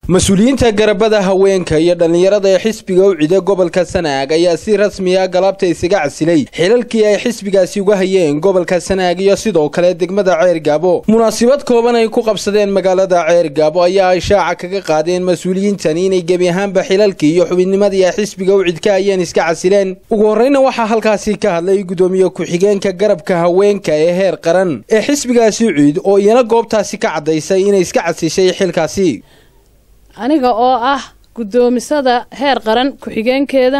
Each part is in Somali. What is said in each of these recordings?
mas-uuliyiinta garabada haweenka iyo dhallinyarada ee xisbiga u cida gobolka sanaag ayaa si rasmi ah galabta isaga casilay xilalkii ay xisbigaasi uga hayeen gobolka sanaag iyo sidoo kale degmada ceer gaabo munaasabad kooban ay ku qabsadeen magaalada ceer gaabo ayaa ay shaaca kaga qaadeen mas-uuliyiintani inay gebi ahaanba xilalkii iyo xubinnimadii ay xisbiga u cid ka hayeen iska casileen ugu horreyna waxaa halkaasi ka hadlay gudoomiye ku-xigeenka garabka haweenka ee heer qaran ee xisbigaasi ucid oo iyana goobtaasi ka caddaysay inay iska casishay xilkaasi aniga oo ah guddoomisada heer qaran ku-xigeenkeeda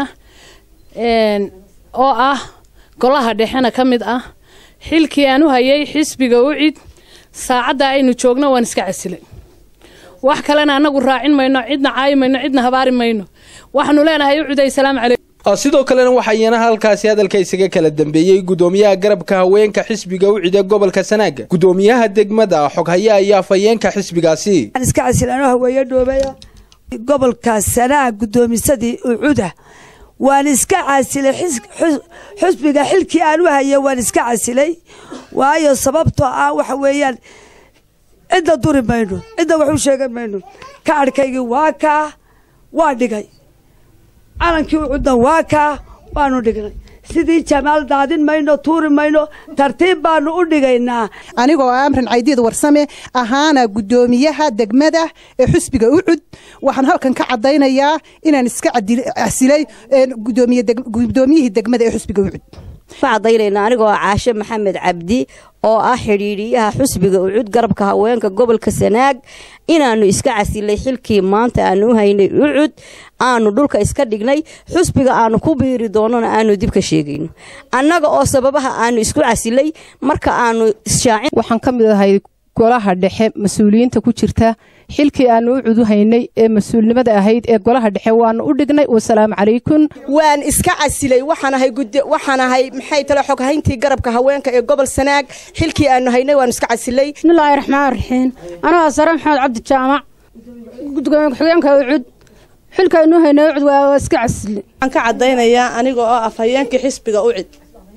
oo ah golaha dhexena ka mid ah xilkii aan u hayay xisbiga u cid saacadda aynu joogno waan iska casilay wax kalena annagu raacin mayno cidna caayi mayno cidna habaari mayno waxaanu leenahay u ciday salaamu calaykum sidoo kalena waxaa iyana halkaasi hadalka isaga kala dambeeyey gudoomiyaha garabka haweenka xisbiga u cida gobolka sanaaga gudoomiyaha degmada xoghaya iyo afhayeenka xisbigaasi iska casilanoo haweeye dhoobaya gobolka sanaag guddoomisadii ucuda waan iska casilay xusbiga xilkii aan u hayay waan iska casilay waayo sababtoo ah waxa weeyaan cidna duri mayno cidna wax u sheegan mayno ka adhkaygii waa kaa waa dhigay calankii ucudna waa kaa waanu dhignay sidii jamaal daadin mayno tuuri mayno tartiib baanu u dhigaynaa anigoo amran caydiid warsame ahaana guddoomiyaha degmada ee xusbiga ucud waxaan halkan ka caddaynayaa inaan iska casilay gudoomiyihii degmada ee xusbiga ucud ka caddaynayna anigoo caashe maxamed cabdi oo ah xidhiidhiyaha xusbiga ucud garabka haweenka gobolka sanaag inaannu iska casilay xilkii maanta aanu u haynay ucud aanu dhulka iska dhignay xusbiga aanu ku biiri doonona aanu dib ka sheegayno annaga oo sababaha aanu isku casilay marka aanu ishaacin waxaan ka mid ahay golaha dhexe mas-uuliyiinta ku jirta xilkii aanu u cudu haynay ee mas-uulnimada ahayd ee golaha dhexe waanu u dhignay wasalaamu calaykum waan iska casilay waxaanahay waxaanahay maxay tale xoghayntii garabka haweenka ee gobol sanaag xilkii aanu haynay waanu iska casilay bismillaahi raxmaan raxiim anoo sare maxamed cabdi jaamac gudoomiye ku-xigeenka ucud xilkaanu haynay ucud waa iska casilay waxaan ka caddaynayaa aniga oo afhayeenkii xisbiga ucid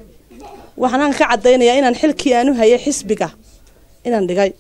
waxaan ka caddaynayaa inaan xilkii aanu hayay xisbiga inaan dhigay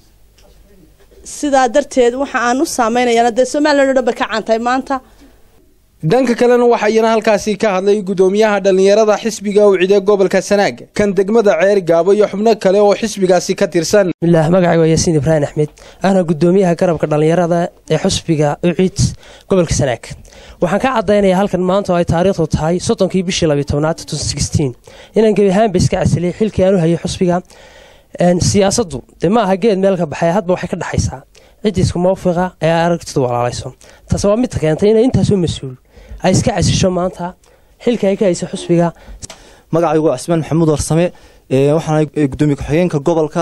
sidaa darteed waxa aan u saameynayana dee somalilan o dhan bay ka caantahay maanta dhanka kalena waxaa iyana halkaasi ka hadlay gudoomiyaha dhallinyarada xisbiga u cide gobolka sanaag kan degmada ceer gaabo iyo xubno kale oo xisbigaasi ka tirsan bismillaah magacay waa yaasiin ibraahim axmed ahna gudoomiyaha garabka dhallinyarada ee xusbiga ucid gobolka sanaag waxaan ka caddaynayaa halkan maanta oo ay taariikhdu tahay soddonkii bishii labiy tobnaad inaan gebi ahaanba iska casilay xilkii aan u hayay xusbiga siyaasaddu dee ma aha geed meel ka baxay hadba waxay ka dhexaysaa ciddii isku mawfiqa ee aragtidu walaalayso taas waa midta keentay inay intaasoo mas-uul ay iska casisho maanta xilka ay ka haysa xusbiga magacaygu cismaan maxamuud warsame waxaana gudoomiye ku-xigeenka gobolka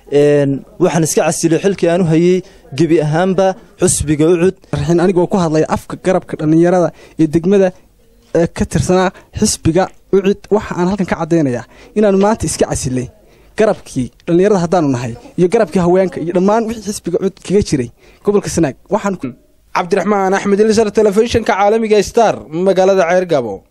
waxaan iska casilay xilkii aan u hayey gebi ahaanba xusbiga ucud anigoo ku hadlaya afka garabka dhallinyarada ee degmada ka tirsanaa xisbiga ucid waxa aan halkan ka caddaynayaa inaan maanta iska casilay garabkii dhallinyarada haddaanu nahay iyo garabkii haweenka iyo dhammaan wixii xisbiga cud kaga jiray gobolka sanaag waxaan cabdiraxmaan axmed ilisar telefishinka caalamiga star magaalada ceer gabo